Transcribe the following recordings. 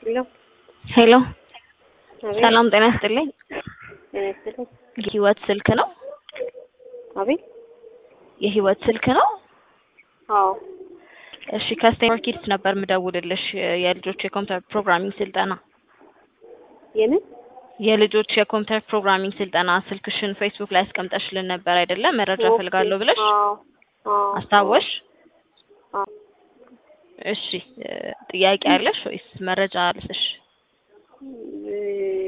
ሄሎ ሄሎ አቤት ሰላም ጤና ይስጥልኝ። ጤና ይስጥልኝ። የህይወት ስልክ ነው? አቤት የህይወት ስልክ ነው? አዎ እሺ ከስቴንፎርድ ኪድስ ነበር ምደውልልሽ የልጆች የኮምፒውተር ፕሮግራሚንግ ስልጠና የምን የልጆች የኮምፒውተር ፕሮግራሚንግ ስልጠና ስልክሽን ፌስቡክ ላይ አስቀምጠሽልን ነበር አይደለ? መረጃ ኦኬ። ፈልጋለሁ ብለሽ አዎ አዎ አስታወሽ? አዎ እሺ እ ጥያቄ አለሽ ወይስ መረጃ ልስሽ? እ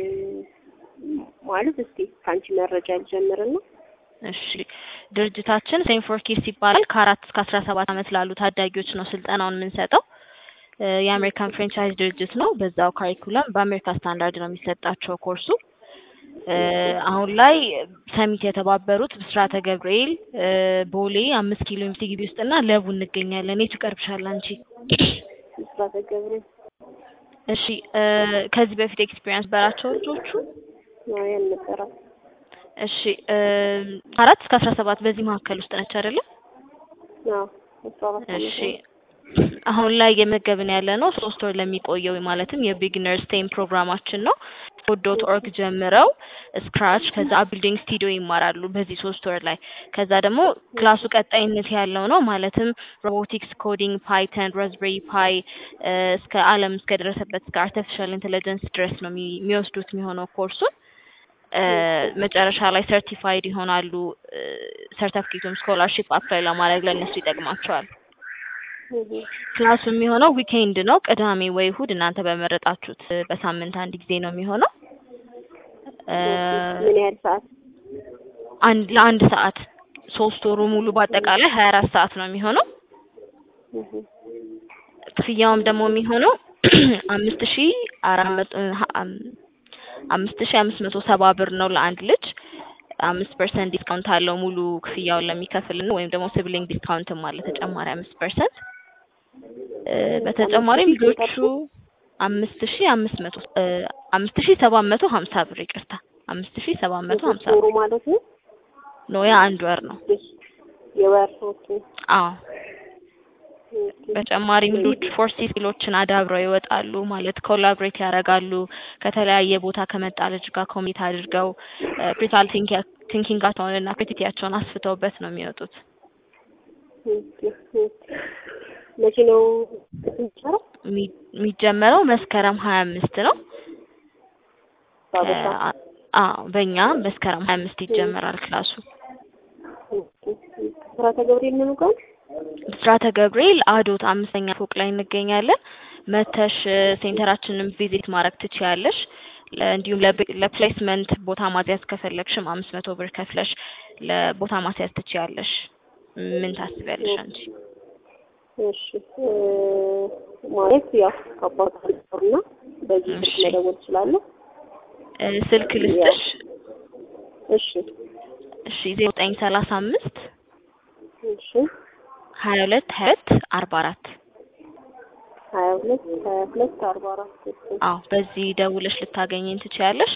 ማለት እስቲ ከአንቺ መረጃ ልጀምርና እሺ ድርጅታችን ሴንፎር ኪድስ ይባላል። ከአራት እስከ አስራ ሰባት ዓመት ላሉ ታዳጊዎች ነው ስልጠናውን የምንሰጠው። እ የአሜሪካን ፍራንቻይዝ ድርጅት ነው። በዛው ካሪኩለም በአሜሪካ ስታንዳርድ ነው የሚሰጣቸው ኮርሱ። እ አሁን ላይ ሰሚት የተባበሩት ብስራተ ገብርኤል እ ቦሌ አምስት ኪሎ ሜትር ግቢ ውስጥና ለቡ እንገኛለን። የቱ ይቀርብሻል አንቺ? ምስራተ ገብርኤል እሺ እ ከዚህ በፊት ኤክስፒሪየንስ በራቸው ልጆቹ ነው ያልነበረው። እሺ እ አራት እስከ አስራ ሰባት በዚህ መካከል ውስጥ ነች አይደለ? አዎ አስራ አራት ዓመት እሺ ነው። አሁን ላይ የመገብን ያለ ነው ሶስት ወር ለሚቆየው ማለትም የቢግነር ስቴም ፕሮግራማችን ነው። ዶት ኦርግ ጀምረው ስክራች ከዛ ቢልዲንግ ስቱዲዮ ይማራሉ በዚህ ሶስት ወር ላይ። ከዛ ደግሞ ክላሱ ቀጣይነት ያለው ነው ማለትም ሮቦቲክስ፣ ኮዲንግ፣ ፓይተን፣ ራዝቤሪ ፓይ እ እስከ ዓለም እስከ ደረሰበት እስከ አርቲፊሻል ኢንቴሊጀንስ ድረስ ነው የሚ- የሚወስዱት የሚሆነው ኮርሱን እ መጨረሻ ላይ ሰርቲፋይድ ይሆናሉ። ሰርተፍኬቱም ስኮላርሺፕ አፕላይ ለማድረግ ለእነሱ ይጠቅማቸዋል። እህ ክላሱ የሚሆነው ዊኬንድ ነው፣ ቅዳሜ ወይ እሁድ እናንተ በመረጣችሁት እ በሳምንት አንድ ጊዜ ነው የሚሆነው። እ ምን ያህል ሰዓት? አንድ ለአንድ ሰዓት ሶስት ወሩ ሙሉ በአጠቃላይ ሀያ አራት ሰዓት ነው የሚሆነው። እህ ክፍያውም ደግሞ የሚሆነው አምስት ሺ አራት መቶ ሀ- አም- አምስት ሺ አምስት መቶ ሰባ ብር ነው ለአንድ ልጅ። አምስት ፐርሰንት ዲስካውንት አለው ሙሉ ክፍያውን ለሚከፍልን ወይም ደግሞ ሲብሊንግ ዲስካውንትም አለ ተጨማሪ አምስት ፐርሰንት። በተጨማሪም ልጆቹ አምስት ሺ አምስት መቶ እ አምስት ሺ ሰባት መቶ ሀምሳ ብር ይቅርታ፣ አምስት ሺ ሰባት መቶ ሀምሳ ሶስት ወሩ ብር ማለት ነው። ነው። ያ አንድ ወር ነው። እሺ የወር ኦኬ አዎ ኦኬ በተጨማሪም ልጆች ፎርስ ስኪሎችን አዳብረው ይወጣሉ። ማለት ኮላብሬት ያደርጋሉ ከተለያየ ቦታ ከመጣ ልጅ ጋር ኮሚት አድርገው ክሪቲካል ቲንኪንጋቸውን እና ክሪቲካቸውን አስፍተውበት ነው የሚወጡት። ኦኬ ኦኬ መቼ ነው የሚጀምረው? የሚ- የሚጀመረው መስከረም ሀያ አምስት ነው። ባበሻ አ- አዎ በእኛ መስከረም ሀያ አምስት ይጀመራል ክላሱ። ብስራተ ገብርኤል ምን ጋር? ብስራተ ገብርኤል አዶት አምስተኛ ፎቅ ላይ እንገኛለን። መተሽ እ ሴንተራችንን ቪዚት ማድረግ ትችያለሽ። ለ- እንዲሁም ለብ- ለፕሌስመንት ቦታ ማስያዝ ከፈለግሽም አምስት መቶ ብር ከፍለሽ ለቦታ ማስያዝ ትችያለሽ። ምን ታስቢያለሽ አንቺ? እሺ እ ማለት ያው ከአባት እና በዚህ ስልክ እሺ። መደወል እችላለሁ። እ ስልክ ልስጥሽ። እሺ እሺ ዜሮ ዘጠኝ ሰላሳ አምስት እሺ ሀያ ሁለት ሀያ ሁለት አርባ አራት ሀያ ሁለት ሀያ ሁለት አርባ አራት እሺ አዎ በዚህ ደውለሽ ልታገኘኝ ትችያለሽ።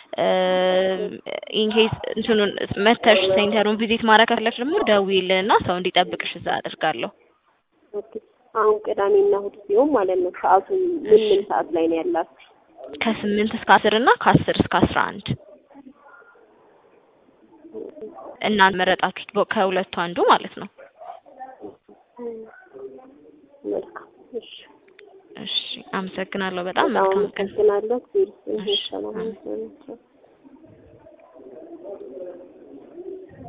ኢንኬዝ እንትኑን መተሽ ሴንተሩን ቪዚት ማድረግ ከፈለግሽ ደግሞ ደውዪልንና ሰው እንዲጠብቅሽ እዛ አደርጋለሁ። ኦኬ አሁን ቅዳሜና እሑድ ሲሆን ማለት ነው ሰዓቱ ምን ምን ሰዓት ላይ ነው ያላችሁ? ከስምንት እስከ አስር እና ከአስር እስከ አስራ አንድ እናንተ መረጣችሁት በ- ከሁለቱ አንዱ ማለት ነው። መልካም እሺ እሺ አመሰግናለሁ በጣም በጣም መልካም ቀን። አመሰግናለሁ። እግዚአብሔር ይስጥልኝ። እሺ፣ ሰላም አሜን። ይሁን።